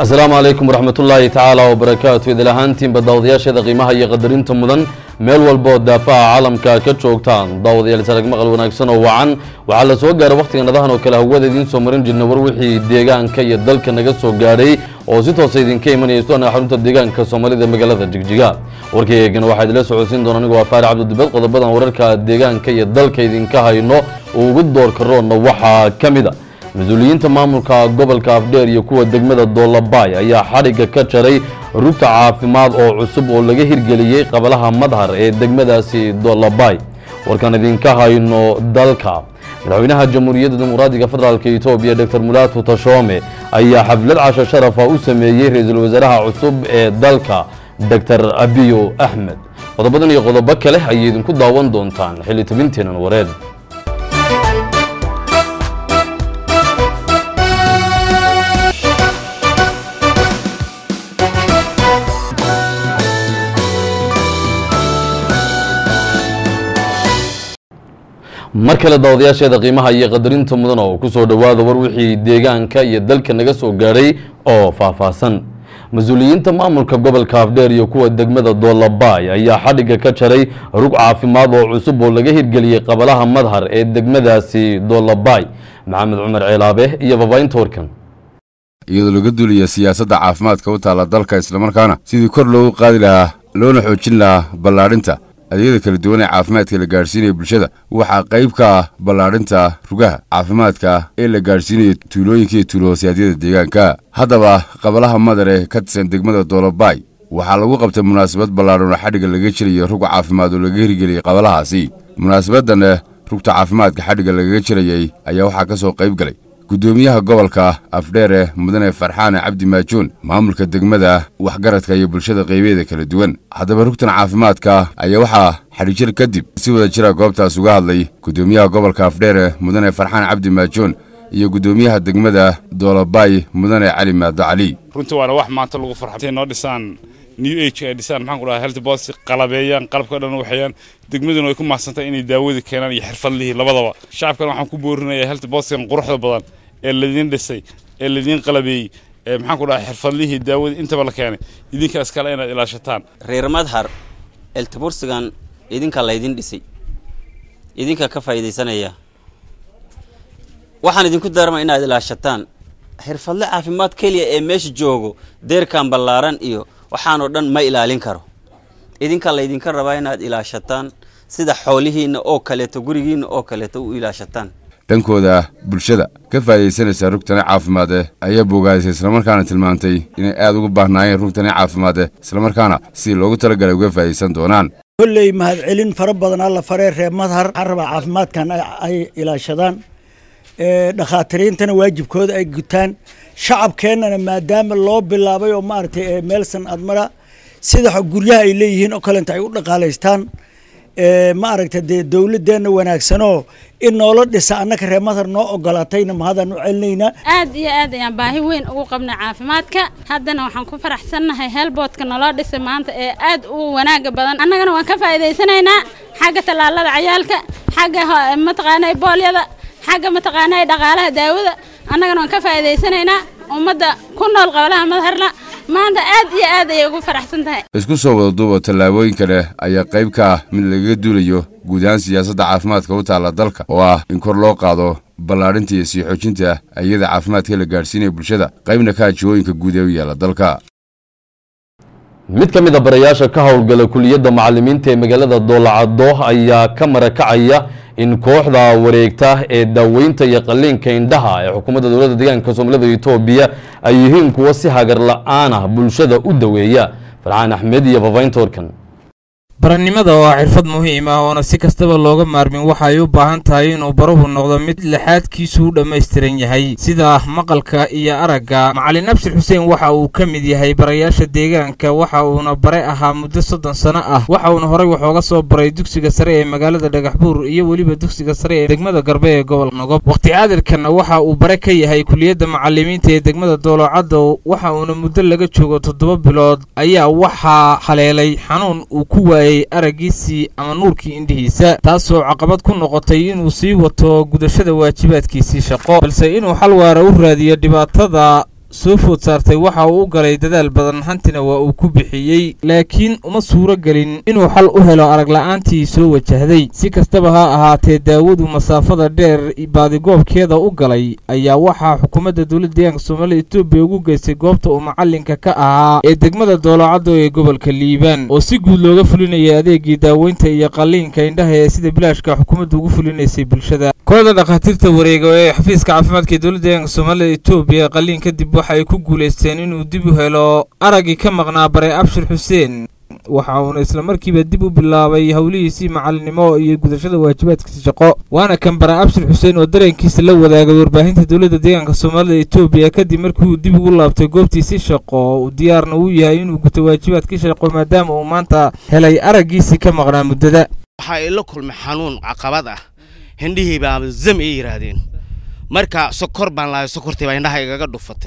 asalaamu calaykum waraxmatullaahi tacaala wabarakaatu idil ahaantiinba daawadayaasheeda qiimaha iyo qadarinta mudan meel walbaoo daafaha caalamka ka joogtaan daawadayaal sarag maqal wanaagsan oo wacan waxaa la soo gaaray wakhtiga nadahan oo kale hawada idiin soo marin jirna war wixii deegaanka iyo dalka naga soo gaadhay oo si toosa idinka imanaya stuana xarunta deegaanka soomaalida magaalada jigjiga warkaygana waxaa idila socodsiin doona anigu waa faari cabdidibad qodobadan wararka deegaanka iyo dalka idinka hayno uu ugu doorka roonna waxaa ka mid a mas-uuliyiinta maamulka gobolka afdheer iyo kuwa degmada doolabay ayaa xadhigga ka jaray rugta caafimaad oo cusub oo laga hirgeliyey qabalaha madhar ee degmadaasi doolabay warkaan idinka hayno dalka madaxweynaha jamhuuriyadda dimuqraadiga federaalk etoobiya doctor mulaatu tashoome ayaa xaflad casho sharafa u sameeyey ra-iisul wasaaraha cusub ee dalka doctor abiyo axmed qodobadan iyo qodobo kale ayay idinku daawan doontaan xilli tabinteenan wareed mar kale daawadayaasheeda qiimaha iyo qadarinta mudan oo kusoo dhowaada war wixii deegaanka iyo dalka naga soo gaadhay oo faahfaahsan mas-uuliyiinta maamulka gobolka afdheer iyo kuwa degmada doolabay ayaa xadhigga ka jaray rug caafimaad oo cusub oo laga hirgeliyey qabalaha madhar ee degmadaasi doolabay maxamed cumar ceelaabe iyo babaynta warkan iyadoo laga duulaya siyaasadda caafimaadka u taalla dalka islamarkaana sidii kor loogu qaadi lahaa loona xoojin lahaa ballaadhinta adeegyada kala duwan ee caafimaadka la gaadhsiinaya bulshada waxaa qayb ka ah ballaadhinta rugaha caafimaadka ee la gaadhsiinayo tuulooyinka iyo tuulahoosyaadyada deegaanka haddaba qabalaha madar ee ka tirsan degmada doolabay waxaa lagu qabtay munaasabad ballaadhan oo xadhigga laga jirayo rugga caafimaad oo laga hirgeliyey qabalahaasi munaasabaddan rugta caafimaadka xadhigga lagaga jirayay ayaa waxaa ka soo qayb galay guddoomiyaha gobolka afdheere mudane farxaane cabdi maajuun maamulka degmada waxgaradka iyo bulshada qaybeeda kala duwan haddaba rugtan caafimaadka ayaa waxaa xadhijir kadib si wada jira goobtaas uga hadlay guddoomiyaha gobolka afdheere mudane farxaan cabdi maajuun iyo guddoomiyaha degmada doolabay mudane cali maado cali runtii waana wax maanta lagu farxay noo dhisaan new age ay dhisaan maxaan ku dhahaa health boss qalabeeyaan qalabka dhan waxayaan degmaduna way ku mahadsantahay inay daawada keenaan iyo xirfadlihii labadaba shacabkana waxaan ku boorinayaa health bosskan quruxda badan ee ladiin dhisay ee ladiin qalabeeyey ee maxaan ku dhahaa xirfadlihii daawada intaba la keenay idinkaas kale inaad ilaashataan reer madhar eltabursigan idinka laydin dhisay idinka ka faa'iidaysanaya waxaan idinku daarma inaad ilaashataan xirfadle caafimaad keliya ee meesha joogo deerkan ballaaran iyo waxaanoo dhan ma ilaalin karo idinka laydinka rabaa inaad ilaashataan sida xoolihiinna oo kaleeto gurigiinna oo kaleeto u ilaashataan dhankooda bulshada ka faa'idaysanaysa rugtani caafimaade ayaa bogaadisay islamarkaana tilmaantay inay aad ugu baahnaayeen rugtani caafimaade islamarkaana si loogu talagalay uga faa'idaysan doonaan kolley mahadcelin fara badan alla faree reer madhar waxaan rabaa caafimaadkan ay ilaashadaan dhakhaatiriintana waajibkooda ay gutaan shacabkeennana maadaama loo bilaabay oo maaragtay meelsan admara sida guryaha ay leeyihiin oo kalenta ay u dhaqaalaystaan maaragta dee dowladeenna wanaagsanoo in noola dhisa annaka reer madar noo ogolaatayna mahadaan u celinaynaa aad iyo aad ayaan baahi weyn ugu qabnay caafimaadka haddana waxaan ku faraxsannahay heelboodka naloo dhisay maanta ee aad u wanaaga badan annagana waan ka faa'iidaysanaynaa xagga tallaalada cayaalka xagga mataqaanay boolyada xagga mataqaanay dhaqaalaha daawada annagana waan ka faa'iidaysanaynaa ummadda ku nool qabalaha madharna maanta aad iyo aad ayay ugu faraxsan tahay isku soo wada duuba tallaabooyinka leh ayaa qayb ka ah mid lagaga duulayo guud ahaan siyaasadda caafimaadka u taalla dalka oo ah in kor loo qaado ballaadhinta iyo sii xoojinta ayada caafimaadka la gaadhsiinaya bulshada qaybna ka ajihooyinka guud ee u yaalla dalka mid ka mid a barayaasha ka howlgala kuliyadda macallimiinta ee magaalada doolacado ayaa ka marakacaya in kooxda wareegta ee daaweynta iyo qalliinka indhaha ee xukuumadda dowladda deegaanka soomaalida etoobiya ay yihiin kuwo si hagar la-aan ah bulshada u daweeya farxaan axmed iyo fafaynta warkan barannimada waa xirfad muhiim ah oona si kastaba looga maarmin waxa ay u baahan tahay inuu baruhu noqdo mid lixaadkiisu u dhammaystiran yahay sida maqalka iyo aragga macalin abshir xuseen waxa uu ka mid yahay barayaasha deegaanka waxa uuna bare ahaa muddo soddon sano ah waxa uuna horey waxooga soo baray dugsiga sare ee magaalada dhagaxbuur iyo weliba dugsiga sare ee degmada garbe ee gobol nogob wakhti caadirkanna waxa uu bare ka yahay kuliyadda macalimiinta ee degmada doolocaddow waxa uuna muddo laga joogo toddoba bilood ayaa waxaa haleelay xanuun uu ku waayey araggiisii ama nuurkii indhihiisa taasoo caqabad ku noqotay inuu sii wato gudashada waajibaadkiisii shaqo balse inuu xal waara u raadiyo dhibaatada soo food saartay waxa uu u galay dadaal badan hantina waa uu ku bixiyey laakiin uma suuro gelin inuu xal u helo aragla'aantii soo wajahday si kastaba ha ahaatee daawadu masaafada dheer baadigoobkeeda u galay ayaa waxaa xukuumadda dowladda deegaanka soomaalida etoobiya ugu geystay goobta uu macallinka ka ahaa ee degmada doolacaddo ee gobolka liibaan oo si guud looga fulinayay adeegii daaweynta iyo qalliinka indhaha ee sida bilaashka xukuumadda ugu fulinaysay bulshada kooxda dhakhaatiirta wareega ee xafiiska caafimaadka ee dowladda deegaanka soomaalida etoobiya qalliin kadib waxa ay ku guulaysteen inuu dib u helo araggii ka maqnaa bare abshir xuseen waxa uuna islamarkiiba dib u bilaabay howlihiisii macalinimo iyo gudashada waajibaadkiisa shaqo waana kan bare abshir xuseen oo dareenkiisa la wadaagay warbaahinta dowladda deegaanka soomaalida etoobiya kadib markii uu dib ugu laabtay goobtiisii shaqo uu diyaarna uu yahay inuu guto waajibaadkii shaqo maadaama uu maanta helay araggiisii ka maqnaa muddada waxaa ila kulmay xanuun caqabad ah hindhihii baa zam ay yidhaahdeen marka sokor baan lahay sokortii baa indhaha igaga dhufatay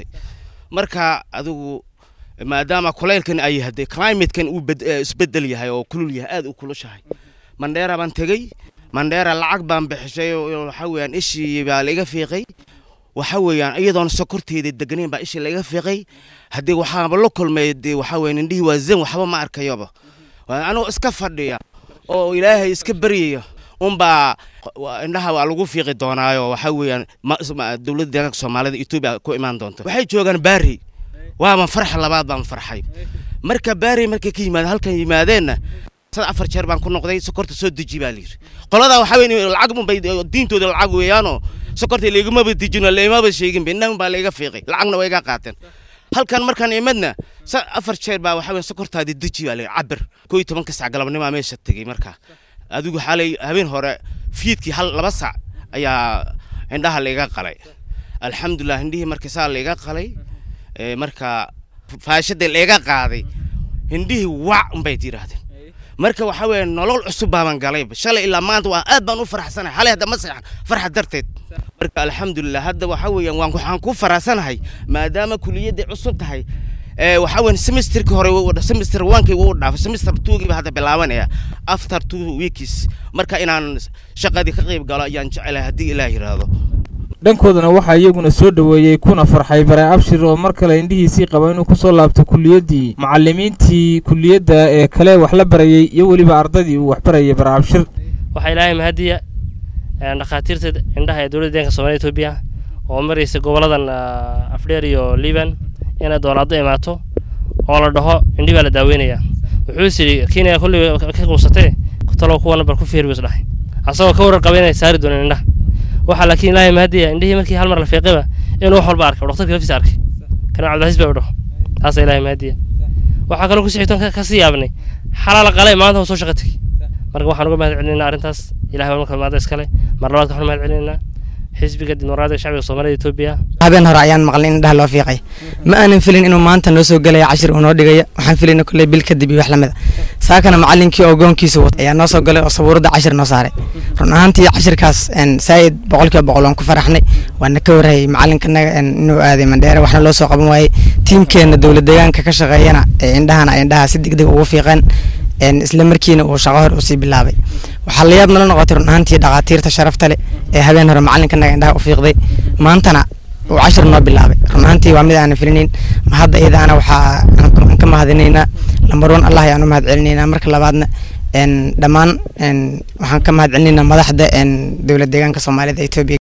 marka adigu maadaama kulaylkan ay hadee climatekan uu isbedel yahay oo kulul yahay aad u kulushahay mandheera baan tegey mandheera lacag baan bixishay waxa weeyaan ishii baa laiga fiiqay waxa weeyaan iyadoona sokorteeda deganayn baa ishii laiga fiiqay haddii waxaaba la kulmay dee waxa weeyaan indhihii waa zan waxba ma arkayoba anuu iska fadhiya oo ilaahay iska baryaya unbaa indhaha waa lagu fiiqi doonaayo waxa weeyaan dowladda deegaanka soomaalida etoobiya ku imaan doonta waxay joogaan baari waaban farxa labaad baan farxay marka baari markay ka yimaadeen halkan yimaadeenna sad afar jeer baan ku noqday sokorta soo deji baa layidhi qoladaa waxaa weyn lacag unbay diintooda lacag weeyaanoo sokorta laigumaba dejino laimaba sheeginba indhahan baa laiga fiiqay lacagna way iga qaateen halkan markaan imadna afar jeer baa waxaa weyn sokortaadi deji baa layidhi cabir koo iyo tobanka sac galabnimaa meesha tegey marka adigu xaalay habeen hore fiidkii hal laba sac ayaa indhaha laiga qalay alxamdulilah indhihii marka saa laiga qalay marka faashada laiga qaaday indhihii wac unbay yidhaahdeen marka waxaa weeye nolol cusub baaban galayba shalay ilaa maanta waa aad baan u faraxsanahay xalay hadda ma seexan farxad darteed marka alxamdulilah hadda waxaa weeyaan waan waxaan ku faraxsanahay maadaama kuliyadda cusub tahay waxaa weyn semesterkii hore semester onkii wuu dhaafay semester twogiiba hadda bilaabanaya after two weeks marka inaan shaqadii ka qayb galo ayaan jecelahay haddii ilaah yidhaahdo dhankoodana waxaa iyaguna soo dhoweeyey kuna farxay bare abshir oo mar kale indhihiisii qaba inuu kusoo laabto kuliyaddii macalimiintii kuliyadda ee kale wax la barayey iyo weliba ardaydii uu waxbarayay bare abshir waxaa ilaahay mahadiya dhakhaatiirta indhaha ee dowladda deeganka soomaalida etoobiya oo maraysa goboladan afdheer iyo liban inay doolaado imaato oo la dhaho indhi baa la daaweynaya wuxuu is yidhi kenya kolley ka quusatee talow kuwana bal ku fiir buu is dhahay asagoo ka warar qaba inay saari dooneen indhaha waxaa laakiin ilaahay mahadiya indhihii markii hal mar la feeqayba inuu wax walba arkay oo dhaktarka laftiisa arkay kana cabdilcasiis baa u dhaho taasa ilaahay mahadiya waxaa kaloo kusii xigtoon kasii yaabnay xalaala qalay maanta soo shaqa tegey marka waxaan uga mahad celinaynaa arrintaas ilahay baa marka maada iskale mar labaad waxaan mahad celinaynaa xisbiga dimuqraadiga shacbiga soomaalida etoobiya habeen hore ayaan maqlin indhaha loo fiiqay ma aanan filin inuu maanta noo soo gelaya cashir uu noo dhigaya waxaan filayna kolley bil kadib iyo wax lamid a saakana macallinkii oo goonkiisa wata ayaa noo soo galay oo sabuuradda cashir noo saaray run ahaantii cashirkaas saa'id boqolkiiba boqol waan ku faraxnay waana ka warhayay macalinkanaga inuu aaday mandheere waxna loo soo qaban waayey tiimkeenna dowlad deegaanka ka shaqeeyana ee indhahana ay indhaha si degdeg ugu fiiqeen isla markiina uu shaqo hore usii bilaabay waxaa la yaab nala noqotay run ahaantii dhakhaatiirta sharafta leh ee habeen hore macalinkanaga indhaha u fiiqday maantana uu cashir noo bilaabay run ahaantii waa mid aanan filinayn ma hadda iyadaana waxaa aan ka mahadinaynaa lambar one allah ayaan u mahad celinaynaa marka labaadna dhammaan waxaan ka mahad celinaynaa madaxda dowlad deegaanka soomaalida etoobiya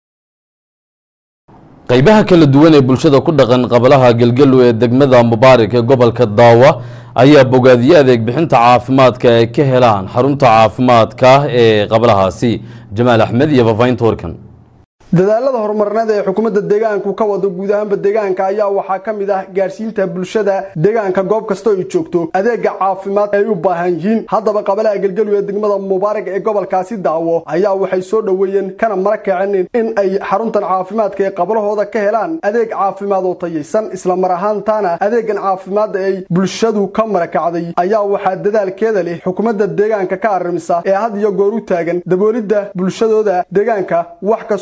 qaybaha kala duwan ee bulshada ku dhaqan qabalaha gelgelu ee degmada mubaarak ee gobolka daawa ayaa bogaadiyey adeeg bixinta caafimaadka ay ka helaan xarunta caafimaadka ee qablahaasi jamaal axmed iyo faafahinta warkan dadaalada horumarineed ee xukuumadda deegaanku ka wado guud ahaanba deegaanka ayaa waxaa ka mid ah gaarsiinta bulshada deegaanka goob kasta ay joogto adeega caafimaad ay u baahan yihiin haddaba qabalaha gelgelu ee degmada mubaarak ee gobolkaasi daawo ayaa waxay soo dhoweeyeen kana mara kicinin in ay xaruntan caafimaadka ee qablahooda ka helaan adeeg caafimaad oo tayaysan isla mar ahaantaana adeegan caafimaadda ay bulshadu ka marakacday ayaa waxaa dadaalkeeda leh xukuumadda deegaanka ka arrimisa ee had iyo goor u taagan daboolidda bulshadooda deegaanka wax kastoo u baahan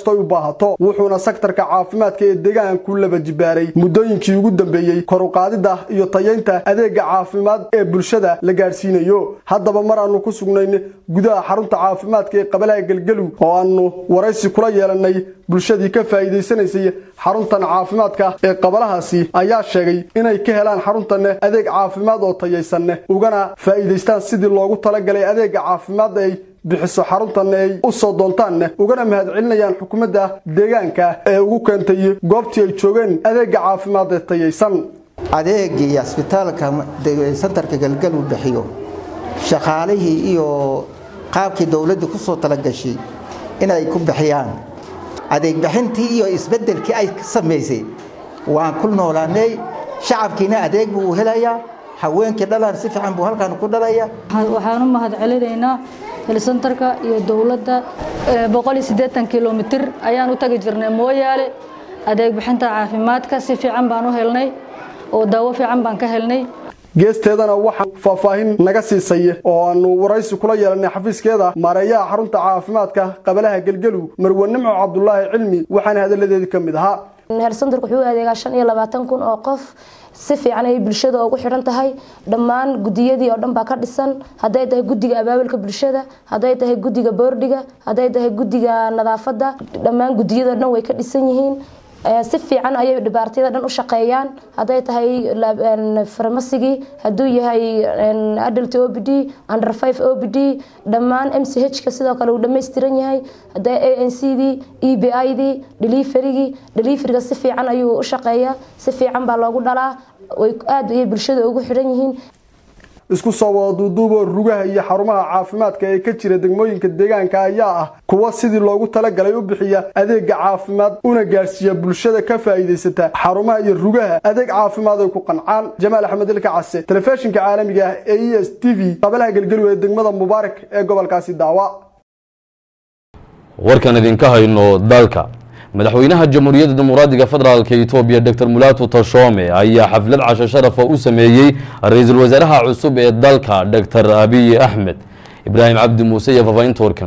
baahato wuxuuna sektarka caafimaadka ee deegaanku laba jibaaray muddooyinkii ugu dambeeyey koruqaadida iyo tayaynta adeega caafimaad ee bulshada la gaadhsiinayo haddaba mar aanu ku sugnayn gudaha xarunta caafimaadka ee qabalaha gelgalu oo aanu waraysi kula yeelanay bulshadii ka faa'iidaysanaysay xaruntan caafimaadka ee qabalahaasi ayaa sheegay inay ka helaan xaruntan adeeg caafimaad oo tayaysan ugana faa'iidaystaan sidii loogu talagalay adeega caafimaad ay bixiso xaruntan ay u soo doontaan ugana mahadcelinayaan xukuumadda deegaanka ee ugu keentay goobtii ay joogeen adeega caafimaad ee tayaysan adeegii asbitaalka santarka galgal uu bixiyo shaqaalihii iyo qaabkii dowladdu ku soo talagashay inay ku bixiyaan adeeg bixintii iyo isbeddelkii ay samaysay waan ku noolaanay shacabkiina adeeg buu helayaa haweenkii dhalaan si fiican buu halkan ku dhalaya waxaan u mahadcelinaynaa helisantarka iyo dowladda boqol iyo siddeetan kilomitir ayaan u tagi jirnay mooyaale adeeg bixinta caafimaadka si fiican baan u helnay oo daawo fiican baan ka helnay geesteedana waxaa faahfaahin naga siisay oo aanu waraysi kula yeelanay xafiiskeeda maareeyaha xarunta caafimaadka qabalaha gelgelu marwe nimco cabdulaahi cilmi waxaana hadalladeedii ka mid ahaa hersantarku wuxuu adeegaa shan iyo labaatan kun oo qof si fiican ay bulshada ugu xidhan tahay dhammaan gudiyadii oo dhan baa ka dhisan hadday tahay guddiga abaabulka bulshada hadday tahay guddiga boordhiga hadday tahay guddiga nadaafadda dhammaan gudiyadoo dhan way ka dhisan yihiin si fiican ayay dhibaatayada dhan u shaqeeyaan hadday tahay farmasigii hadduu yahay adult o b d under five o b d dhammaan m c h ka sidoo kale uu dhammaystiran yahay hadday a n c dii e b i dii deliverygii deliveriga si fiican ayuu u shaqeeyaa si fiican baa loogu dhalaa way aad ayay bulshada ugu xidhan yihiin isku soo wada duuduuboo rugaha iyo xarumaha caafimaadka ee ka jira degmooyinka deegaanka ayaa ah kuwa sidii loogu talagalay u bixiya adeega caafimaad una gaadhsiiya bulshada ka faa'iidaysata xarumaha iyo rugaha adeeg caafimaad ay ku qancaan jamaal axmed ilka case telefishinka caalamiga ah ee e s t v qabalaha gelgelu ee degmada mubaarak ee gobolkaasi daawa warkan idinka hayno dalka madaxweynaha jamhuuriyadda dimuqraadiga federaalka etoobiya doctor mulaatu tashome ayaa xaflad casho sharafa u sameeyey ra-iisul wasaaraha cusub ee dalka doctor abiy axmed ibraahim cabdi muuse iyo faafahinta warkan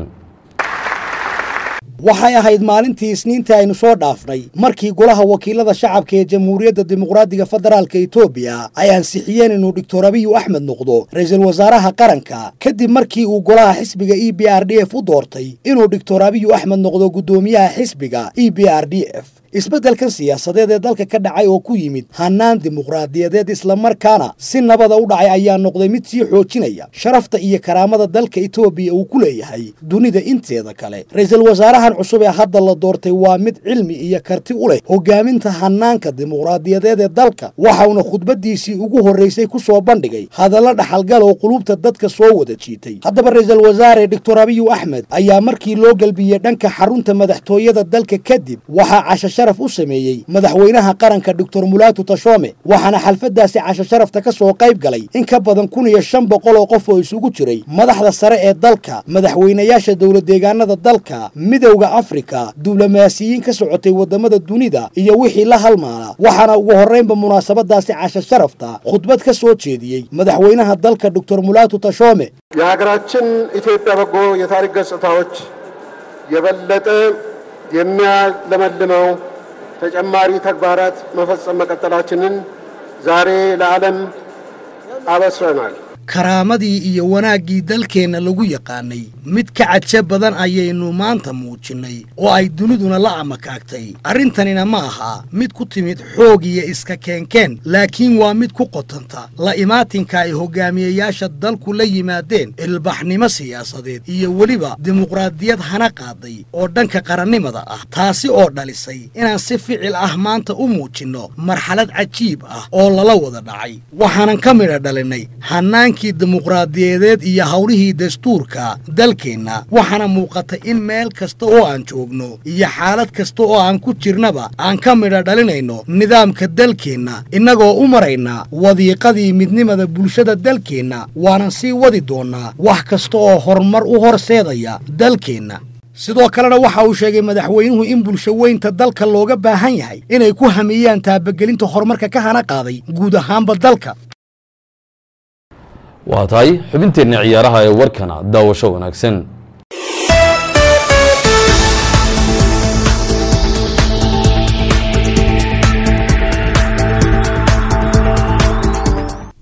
waxay ahayd maalintii isniintii aynu soo dhaafnay markii golaha wakiilada shacabka ee jamhuuriyadda dimuqraadiga federaalka etoobiya ay ansixiyeen inuu doctor abiyu axmed noqdo ra-iisul wasaaraha qaranka kadib markii uu golaha xisbiga e b r d f u doortay inuu doctor abiyu axmed noqdo guddoomiyaha xisbiga e b r d f isbeddelkan siyaasadeed ee dalka ka dhacay oo ku yimid hannaan dimuqraadiyadeed islamarkaana si nabada u dhacay ayaa noqday mid sii xoojinaya sharafta iyo karaamada dalka etoobiya uu ku leeyahay dunida inteeda kale ra-iisul wasaarahan cusub ee hadda la doortay waa mid cilmi iyo karti u leh hogaaminta hannaanka dimuqraadiyadeed ee dalka waxauna khudbadiisii ugu horraysay ku soo bandhigay hadallo dhaxalgal oo qulubta dadka soo wada jiitay haddaba ra-iisul wasaare doctor abiyu axmed ayaa markii loo gelbiyey dhanka xarunta madaxtooyada dalka kadib waxaa casha sharaf u sameeyey madaxweynaha qaranka doctor mulaatu tashome waxaana xalfadaasi casho sharafta ka soo qayb galay in ka badan kun iyo shan boqol oo qof oo isugu jiray madaxda sare ee dalka madaxweynayaasha dowladdeegaanada dalka midowda afrika diblomaasiyiin ka socotay waddamada dunida iyo wixii la halmaala waxaana ugu horraynba munaasabadaasi casho sharafta khudbad ka soo jeediyey madaxweynaha dalka doctor mulaatu tashome የሀገራችን ኢትዮጵያ በጎ የታሪክ ገጽታዎች የበለጠ የሚያለመልመው ተጨማሪ ተግባራት መፈጸም መቀጠላችንን ዛሬ ለዓለም አበስረናል። karaamadii iyo wanaaggii dalkeenna lagu yaqaanay mid ka cajo badan ayaynu maanta muujinnay oo ay duniduna la amakaagtay arrintanina ma aha mid ku timid xoog iyo iska keenkeen laakiin waa mid ku qotanta la imaatinka ay hogaamiyayaasha dalku la yimaadeen ilbaxnimo siyaasadeed iyo weliba dimuqraadiyad hana qaaday oo dhanka qarannimada ah taasi oo dhalisay inaan si ficil ah maanta u muujinno marxalad cajiib ah oo lala wada dhacay waxaanan ka midha dhalinnay hannaankii dimuqraadiyadeed iyo howlihii dastuurka dalkeenna waxaana muuqata in meel kasta oo aan joogno iyo xaalad kasta oo aan ku jirnaba aan ka midha dhalinayno nidaamka dalkeenna innagoo u marayna wadiiqadii midnimada bulshada dalkeenna waanan sii wadi doonnaa wax kasta oo horumar u horseedaya dalkeenna sidoo kalena waxa uu sheegay madaxweynuhu in bulsho weynta dalka looga baahan yahay inay ku hamiyaan taabagelinta horumarka ka hana qaaday guud ahaanba dalka waa tahay xubinteenna ciyaaraha ee warkana daawasho wanaagsan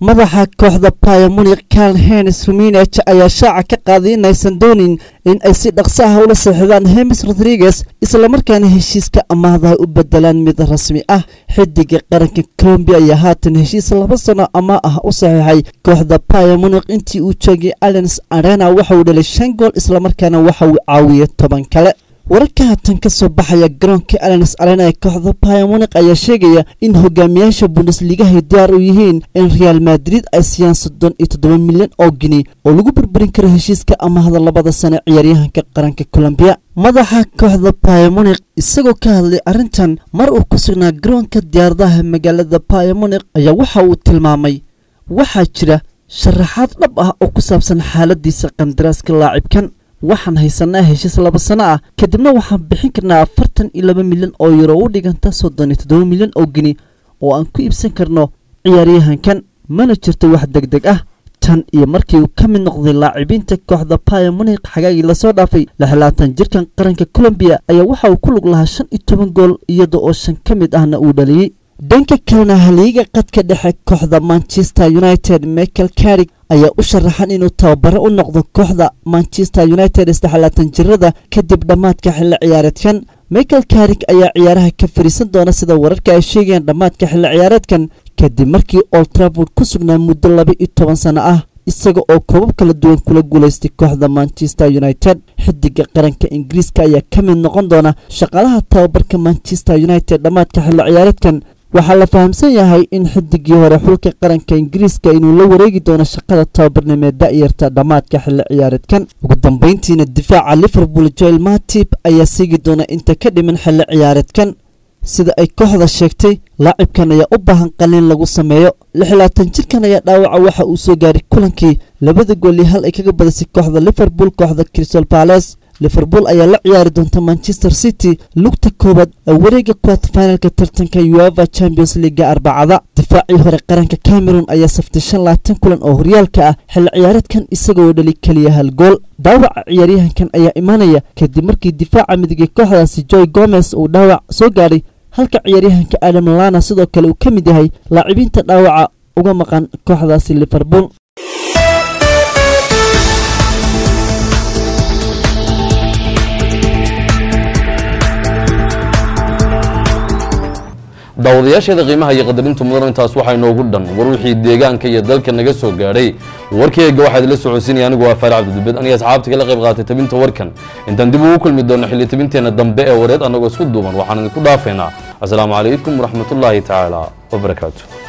madaxa kooxda Bayern Munich Karl Heinz Rummenigge ayaa shaaca ka qaaday inaysan doonin in ay si dhaqso ah ula saxiixdaan James Rodriguez isla markaana heshiiska amaahda ay u bedelaan mid rasmi ah xidiga qaranka Colombia ayaa haatan heshiis laba sano amaah ah u saxiixay kooxda Bayern Munich intii uu joogay Allianz Arena waxa uu dhalay shan gool isla markaana waxa uu caawiyay toban kale wararka haatan ka soo baxaya garoonka Allianz Arena ee kooxda Bayern Munich ayaa sheegaya in hogaamiyaasha Bundesliga ay diyaar u yihiin in Real Madrid ay siiyaan soddon iyo toddoba milyan oo gini oo lagu burburin karo heshiiska amaahda labada sano ciyaaryahanka qaranka Colombia madaxa kooxda Bayern Munich isagoo ka hadlay arrintan mar uu ku sugnaa garoonka diyaaradaha magaalada Bayern Munich ayaa waxa uu tilmaamay waxaa jira sharaxaad dhab ah oo ku saabsan xaaladiisa qandaraaska laacibkan waxaan haysanaa heshiis laba sano ah kadibna waxaan bixin karnaa afartan iyo laba milyan oo yuro u dhiganta soddon iyo toddoba milyan oo geni oo aan ku iibsan karno ciyaaryahankan mana jirto wax deg deg ah tan iyo markii uu ka mid noqday laacibiinta kooxda Bayern Munich xagaagii lasoo dhaafay lixlaatan jirkan qaranka Colombia ayaa waxa uu ku lug lahaa shan iyo toban gool iyada oo shan ka mid ahna uu dhaliyey dhanka kalena haliiga qadka dhexe kooxda Manchester United Michael Carrick ayaa u sharaxan inuu tababaro u noqdo kooxda Manchester United saddexlaatan jirada kadib dhammaadka xilli ciyaareedkan Michael Carrick ayaa ciyaaraha ka fariisan doona sida wararka ay sheegayaan dhammaadka xilli ciyaareedkan kadib markii Old Trafford ku sugnaa muddo laba iyo toban sano ah isaga oo koobab kala duwan kula guulaystay kooxda Manchester United xidiga qaranka Ingiriiska ayaa ka mid noqon doona shaqaalaha tababarka Manchester United dhammaadka xilli ciyaareedkan waxaa la fahamsan yahay in xidigii hore xulka qaranka ingiriiska inuu la wareegi doono shaqada tababarnimo ee da'yarta dhammaadka xilli ciyaareedkan ugu dambeyntiina difaaca liverpool joel matip ayaa sigi doona inta ka dhiman xilli ciyaareedkan sida ay kooxda sheegtay laacibkan ayaa u baahan qalin lagu sameeyo lixlaatan jirkan ayaa dhaawaca waxa uu soo gaaray kulankii labada gool iyo hal ay kaga badisay kooxda liverpool kooxda crystal palace liverpool ayaa la ciyaari doonta manchester city lugta koowaad wareega quarter finalka tartanka ueva champions leaga arbacada difaacii hore qaranka cameron ayaa saftay shan laatan kulan oo horyaalka ah xilli ciyaareedkan isagoo dhali keliya hal gool dhaawaca ciyaaryahankan ayaa imaanaya kadib markii difaaca midigay kooxdaasi joy gomez uu dhaawac soo gaadhay halka ciyaaryahanka adam lana sidoo kale uu ka mid yahay laacibiinta dhaawaca uga maqan kooxdaasi liverpool daawadayaasheeda qiimaha iyo qadarinta mudan intaas waxaa inoogu dhan war wixii deegaanka iyo dalka naga soo gaadhay warkeyga waxaa idila socodsiinaya anigu waa faarac cabdidubed aniga asxaabta kala qayb qaatay tabinta warkan intaan dib ugu kulmi doono xilli tabinteena dambe ee wareed annagoo isku duuban waxaan idinku dhaafaynaa asalaamu calaykum waraxmatullaahi tacaala wabarakaatu